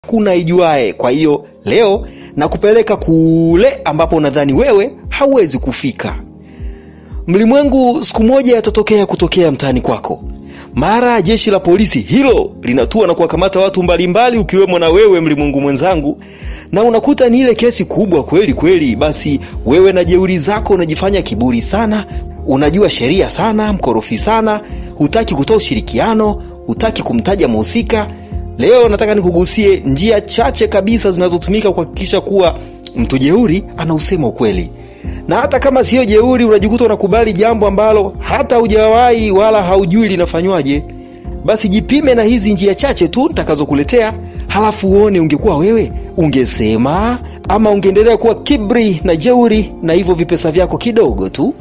hakuna ijuae. Kwa hiyo leo nakupeleka kule ambapo unadhani wewe hauwezi kufika. Mlimwengu siku moja yatatokea kutokea mtaani kwako. Mara jeshi la polisi hilo linatua na kuwakamata watu mbalimbali, ukiwemo na wewe mlimwengu mwenzangu, na unakuta ni ile kesi kubwa kweli kweli. Basi wewe na jeuri zako unajifanya kiburi sana, unajua sheria sana, mkorofi sana, hutaki kutoa ushirikiano, hutaki kumtaja mhusika. Leo nataka nikugusie njia chache kabisa zinazotumika kuhakikisha kuwa mtu jeuri anausema ukweli na hata kama siyo jeuri, unajikuta unakubali jambo ambalo hata hujawahi wala haujui linafanywaje. Basi jipime na hizi njia chache tu nitakazokuletea, halafu uone ungekuwa wewe ungesema ama ungeendelea kuwa kibri na jeuri na hivyo vipesa vyako kidogo tu.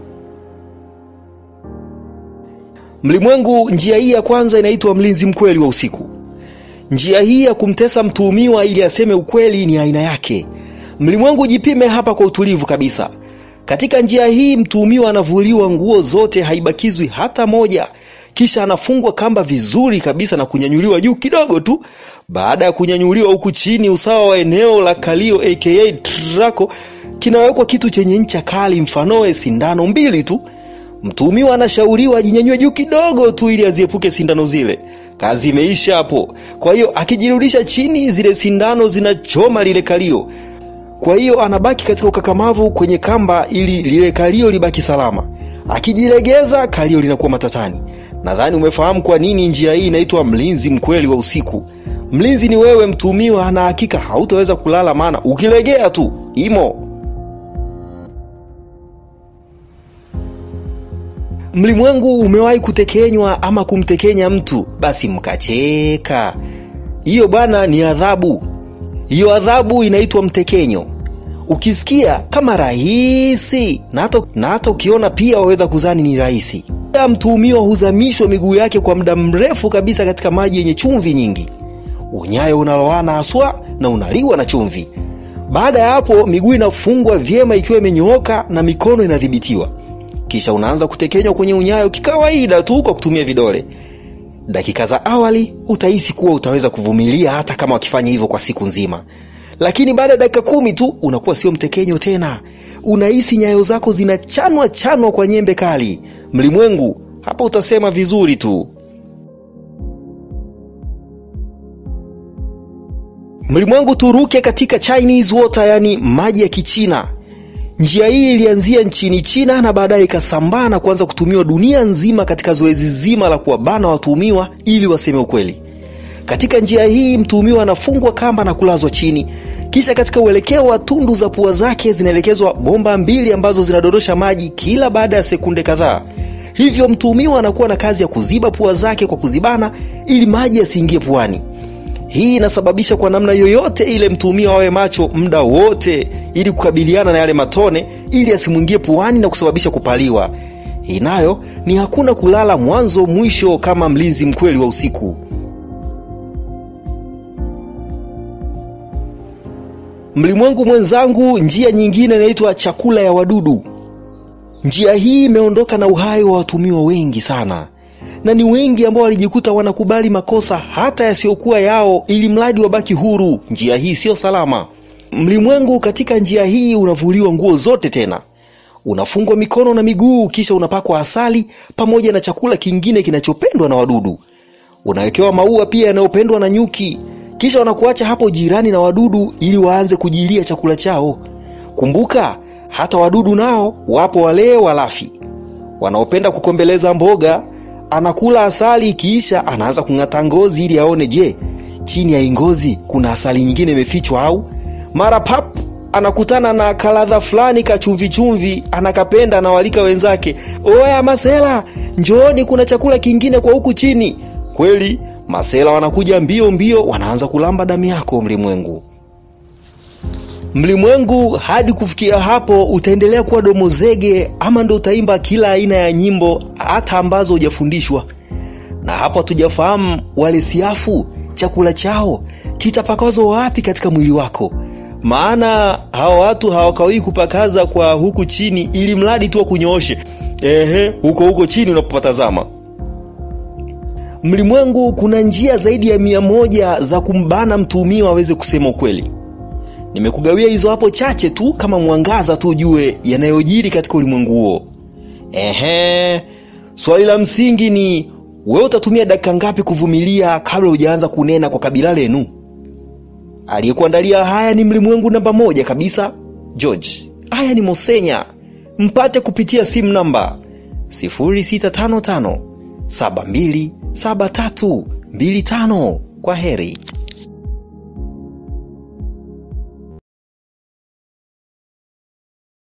Mlimwengu, njia hii ya kwanza inaitwa mlinzi mkweli wa usiku. Njia hii ya kumtesa mtuhumiwa ili aseme ukweli ni aina yake. Mlimwengu, jipime hapa kwa utulivu kabisa. Katika njia hii mtuhumiwa anavuliwa nguo zote, haibakizwi hata moja, kisha anafungwa kamba vizuri kabisa na kunyanyuliwa juu kidogo tu. Baada ya kunyanyuliwa huku chini, usawa wa eneo la kalio aka trako, kinawekwa kitu chenye ncha kali, mfanoe sindano mbili tu. Mtuhumiwa anashauriwa ajinyanyue juu kidogo tu ili aziepuke sindano zile. Kazi imeisha hapo. Kwa hiyo akijirudisha chini, zile sindano zinachoma lile kalio kwa hiyo anabaki katika ukakamavu kwenye kamba ili lile kalio libaki salama. Akijilegeza kalio linakuwa matatani. Nadhani umefahamu kwa nini njia hii inaitwa mlinzi mkweli wa usiku. Mlinzi ni wewe mtuhumiwa, na hakika hautaweza kulala, maana ukilegea tu imo. Mlimwengu, umewahi kutekenywa ama kumtekenya mtu basi mkacheka? Hiyo bwana ni adhabu. Hiyo adhabu inaitwa mtekenyo. Ukisikia kama rahisi na hata na hata ukiona pia waweza kuzani ni rahisi. Mtuhumiwa huzamishwa miguu yake kwa muda mrefu kabisa katika maji yenye chumvi nyingi. Unyayo unaloana haswa na unaliwa na chumvi. Baada ya hapo, miguu inafungwa vyema ikiwa imenyooka na mikono inadhibitiwa, kisha unaanza kutekenywa kwenye unyayo kikawaida tu kwa kutumia vidole. Dakika za awali utahisi kuwa utaweza kuvumilia hata kama wakifanya hivyo kwa siku nzima, lakini baada ya dakika kumi tu unakuwa sio mtekenyo tena. Unahisi nyayo zako zinachanwa chanwa kwa nyembe kali. Mlimwengu, hapa utasema vizuri tu. Mlimwengu, turuke katika Chinese water, yani maji ya Kichina. Njia hii ilianzia nchini China na baadaye ikasambaa na kuanza kutumiwa dunia nzima katika zoezi zima la kuwabana watuhumiwa ili waseme ukweli. Katika njia hii mtuhumiwa anafungwa kamba na kulazwa chini, kisha katika uelekeo wa tundu za pua zake zinaelekezwa bomba mbili ambazo zinadondosha maji kila baada ya sekunde kadhaa. Hivyo mtuhumiwa anakuwa na kazi ya kuziba pua zake kwa kuzibana ili maji yasiingie puani. Hii inasababisha kwa namna yoyote ile mtuhumiwa awe macho muda wote ili kukabiliana na yale matone ili asimwingie puani na kusababisha kupaliwa. Hii nayo ni hakuna kulala mwanzo mwisho kama mlinzi mkweli wa usiku. Mlimwengu mwenzangu, njia nyingine inaitwa chakula ya wadudu. Njia hii imeondoka na uhai wa watumiwa wengi sana, na ni wengi ambao walijikuta wanakubali makosa hata yasiyokuwa yao ili mradi wabaki huru. Njia hii siyo salama. Mlimwengu, katika njia hii unavuliwa nguo zote, tena unafungwa mikono na miguu, kisha unapakwa asali pamoja na chakula kingine kinachopendwa na wadudu. Unawekewa maua pia yanayopendwa na nyuki, kisha wanakuacha hapo jirani na wadudu ili waanze kujilia chakula chao. Kumbuka hata wadudu nao wapo, wale walafi wanaopenda kukombeleza mboga. Anakula asali, kisha anaanza kung'ata ngozi ili aone, je, chini ya ngozi kuna asali nyingine imefichwa au mara pap anakutana na kaladha fulani kachumvichumvi, anakapenda na walika wenzake, oya masela, njooni, kuna chakula kingine kwa huku chini. Kweli masela wanakuja mbio mbio, wanaanza kulamba damu yako. Mlimwengu, mlimwengu, hadi kufikia hapo utaendelea kuwa domo zege, ama ndo utaimba kila aina ya nyimbo hata ambazo hujafundishwa. Na hapo hatujafahamu wale siafu chakula chao kitapakazwa wapi katika mwili wako maana hawa watu hawakawii kupakaza kwa huku chini ili mradi tu wakunyooshe, ehe, huko huko chini unapopatazama. Mlimwengu kuna njia zaidi ya mia moja za kumbana mtuhumiwa aweze kusema ukweli. Nimekugawia hizo hapo chache tu kama mwangaza tu ujue yanayojiri katika ulimwengu huo. Ehe, swali la msingi ni wewe utatumia dakika ngapi kuvumilia kabla hujaanza kunena kwa kabila lenu? Aliyekuandalia haya ni mlimwengu namba moja kabisa, George. Haya ni Mosenya, mpate kupitia simu namba 0655 727325. Kwa heri.